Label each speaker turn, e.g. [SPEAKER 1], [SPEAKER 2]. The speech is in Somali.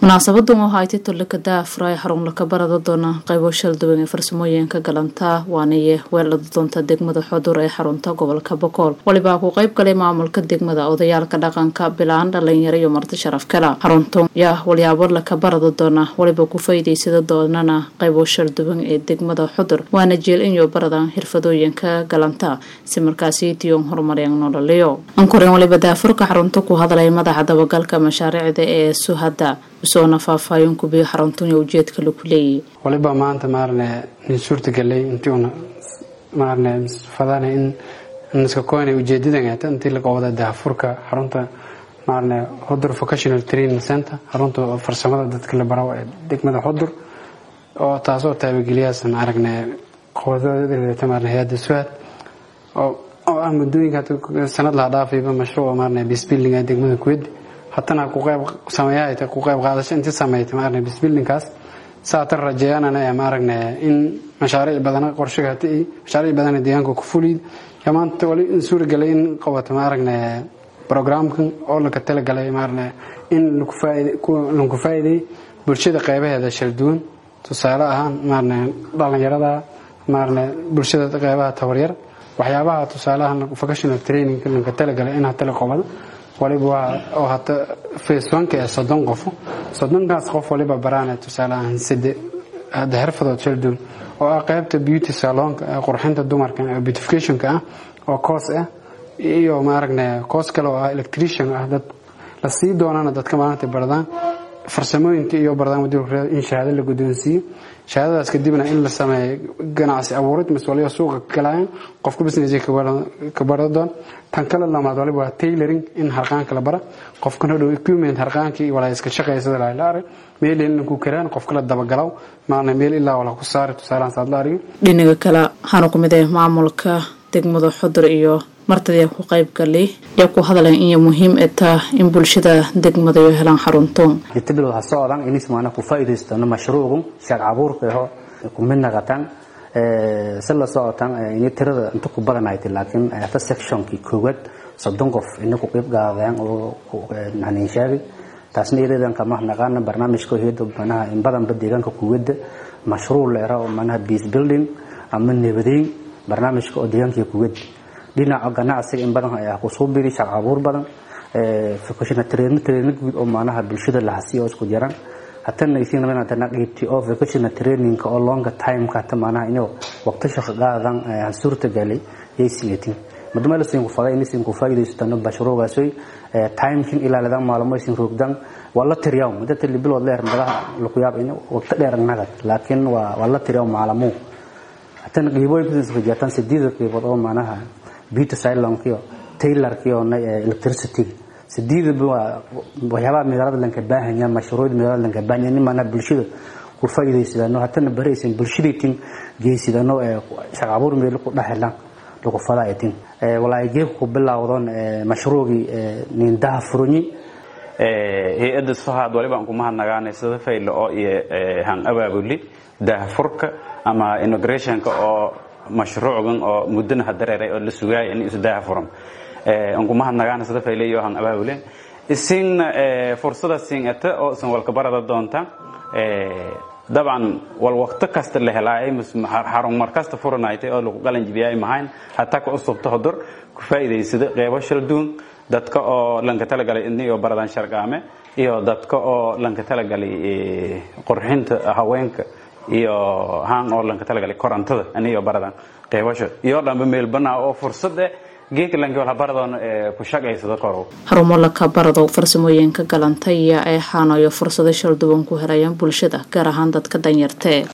[SPEAKER 1] munaasabadan oo hayti tolika daafura ee xarun laka barada doona qaybo shalduwan ee farsamooyinka galanta waaniye weelada doonta degmada xodur ee xarunta gobolka bokool walibaa ku qayb galay maamulka degmada odayaalka dhaqanka bilaan dhalinyaro iyo marti sharaf kala xaruntan yaa walyaabo laka barada doona waliba ku faa'iidaysada doonana qaybo shalduwan ee degmada xodur waana jeel inyo baradan xirfadooyinka galanta si markaasi tiyon horumaryan nololeyo ankoreen waliba daafurka xarunta ku hadlay madaxa dabagalka mashaariicda ee suhada usoona faahfaahin kubiyo xaruntunya ujeedka laku leeyahy
[SPEAKER 2] waliba maanta maarne nin suurtagalay intiuna maarne fadana in niska koyna ujeedadan intii laga wada daafurka xarunta maarne hodur vocational training center xarunta farsamada dadka la baro ee degmada hodur oo taasoo taabageliyaas maaragne qowdada maarne hay-adda suhad oo ah muddooyinka sanad laha dhaafayba mashruuca maarne bisbuilding ee degmada kuwedi hatana ku qayb sameeyahay ku qayb qaadasho intii sameeytay maarne bisbuildingkaas saatan rajeeyanana ee maaragna in mashaariic badan qorshaga hatii mashaariic badan deegaanka ku fulid maanta wali in suuragalay in qabato maaragna programkan oo laga talagalay maaragna in lagu faa'iiday bulshada qaybaheeda shal duwan tusaale ahaan maaragna dhalinyarada maaragna bulshada qaybaha tabaryar waxyaabaha tusaalahan vocational training laga talagalay in hata la qabado waliba waa oo hata faceonka ee soddon qofo soddonkaas qof waliba baraana tusaale ahaan sade hadda xirfadood shalduun oo ah qaybta beauty salonka ee qurxinta dumarka ee beautificationka ah oo coos ah iyo maaragna coos kale oo ah electrician ah dad la sii doonana dadka maalinta bardaan farsamooyinka iyo bardaan wadada in shahaado la guddoonsiiyo shahaadadaas kadibna in la sameeyo ganacsi abuurid mise waliba suuqa galaayan qofka business ka barada doon tan kale lamaad waliba waa tailoring in harqaanka la bara qofkan hodhow equipment harqaankii walaa iska shaqaysada la arag meel in ku karaan qofka la dabagalaw maana meel ilaa wala ku saari tusaalahan saad la argin
[SPEAKER 1] dhinaga kale waxaana ku mid ah maamulka degmada xudur iyo martadii ku qayb galay yaa ku hadleen inay muhiim taa in bulshada degmada ay helaan xaruntoon
[SPEAKER 3] inta waxa socdaan in ismaana ku faa'iideystano mashruucu shaqo abuurka ah ku mid naqatan ee sala socotan in tirada inta ku badan ay laakiin ta sectionki koowad soddon qof in ku qayb gaadaan oo naxnin sheegay taasna iyadaan kama naqaan barnaamijka heedo banaha in badan deegaanka kuwada mashruuc leera oo manaha peace building ama nabadeyn barnaamijka oo deegaanka kuwada dhinaca ganacsiga in badan ayaa ku soo biiri shaqo abuur badan ee vocational training training guud oo maanaha bulshada la hasiyo isku jiraan hatana isiin rabana hadana qeybtii oo vocational training oo longer time ka ta maanaha inuu waqti shaqo qaadan aan suurta galay ay siiyatin madama la siin ku faday in siin ku faa'iideystano bashruugaasay time kin ilaalada maalmo siin roogdan wala tiriyaw madada bilood leer madaha lagu yaab in waqti dheer naga laakiin waa wala tiriyaw maalmo hatana qeybooyin business ka jirtaan sideed qeybood oo maanaha beauty salonkiyo tailorkiyo electricity sideedaba waxyaabaha magaalada lanka baahanya mashruucda magaalada lanka baahanya in maana bulshada ku faa'iidaysadano hatana baraysan bulshadaytin geysidano ee shaqo abuur meel ku dhaxelan lagu fadaayatin walaa geeb ku bilowdon mashruucii nindaha furunyi
[SPEAKER 4] hay-adda sohaad waliba aan ku mahadnagaanay sida faylo oo iyo han abaabuli daahfurka ama immigrationka oo mashruucgan oo muddana hadareeray oo la sugaaya in isu daafuran aan ku mahadnagaana sida fayle iyo han abaabule isin fursada siin ata oo isan walka barada doonta dabcan wal waqti kasta la helaayay xarun mar kasta furanaytay oo lagu qalan jibiyay mahayn hataa ka usubta hodur ku faa'iidaysada qeybo shalduun dadka oo lanka talagalay idni oo baradan sharqaame iyo dadka oo lanka talagalay qurxinta haweenka iyo haan oo lanka talagalay korantada aniyo baradan qeybasho iyo dhanba meel banaa oo fursad eh geedka lanka wala baradoon ku shaqaysado korow
[SPEAKER 1] xarumo laka barado farsamooyinka galantaya ee xaanayo fursado shalduwan ku helayaan bulshada gaar ahaan dadka danyartee